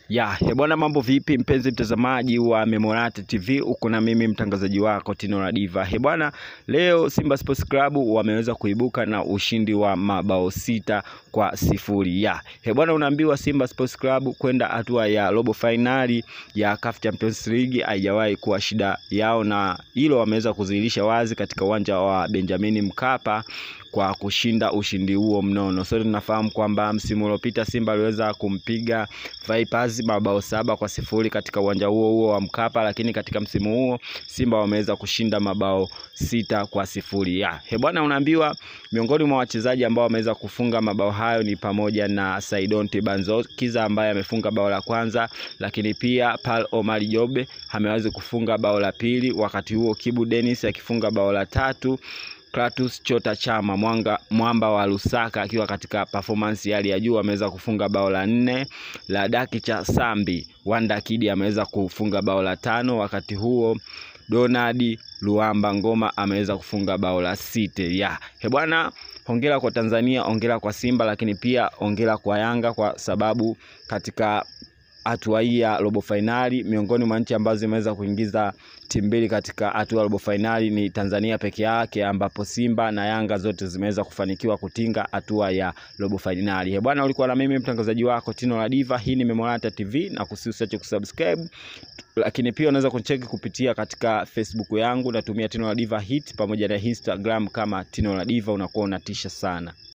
Ya, ya bwana mambo vipi mpenzi mtazamaji wa Memorata TV, uko na mimi mtangazaji wako Tino la Diva. He bwana, leo Simba Sports Club wameweza kuibuka na ushindi wa mabao sita kwa sifuri. Ya, he bwana, unaambiwa Simba Sports Club kwenda hatua ya robo finali ya CAF Champions League haijawahi kuwa shida yao, na hilo wameweza kudhihirisha wazi katika uwanja wa Benjamin Mkapa kwa kushinda ushindi huo mnono. Sote tunafahamu kwamba msimu uliopita Simba aliweza kumpiga Vipers mabao saba kwa sifuri katika uwanja huo huo wa Mkapa, lakini katika msimu huo Simba wameweza kushinda mabao sita kwa sifuri. Ya, he bwana, unaambiwa miongoni mwa wachezaji ambao wameweza kufunga mabao hayo ni pamoja na Saidon Tibanzokiza ambaye amefunga bao la kwanza, lakini pia Paul Omar Jobe ameweza kufunga bao la pili, wakati huo Kibu Dennis akifunga bao la tatu. Kratus Chota Chama mwanga, mwamba wa Lusaka akiwa katika performance hali ya juu ameweza kufunga bao la nne. La Daki cha Sambi Wanda Kidi ameweza kufunga bao la tano, wakati huo Donald Luamba Ngoma ameweza kufunga bao la site. Ya he bwana, hongera kwa Tanzania, hongera kwa Simba, lakini pia hongera kwa Yanga kwa sababu katika hatua hii ya robo fainali, miongoni mwa nchi ambazo zimeweza kuingiza timu mbili katika hatua ya robo fainali ni Tanzania peke yake, ambapo Simba na Yanga zote zimeweza kufanikiwa kutinga hatua ya robo fainali. He bwana, ulikuwa na mimi mtangazaji wako Tino la Diva. Hii ni Memorata TV na kusiusiache kusubscribe, lakini pia unaweza kuncheki kupitia katika Facebook yangu, natumia Tino la Diva hit pamoja na Instagram kama Tino la Diva, unakuwa unatisha sana.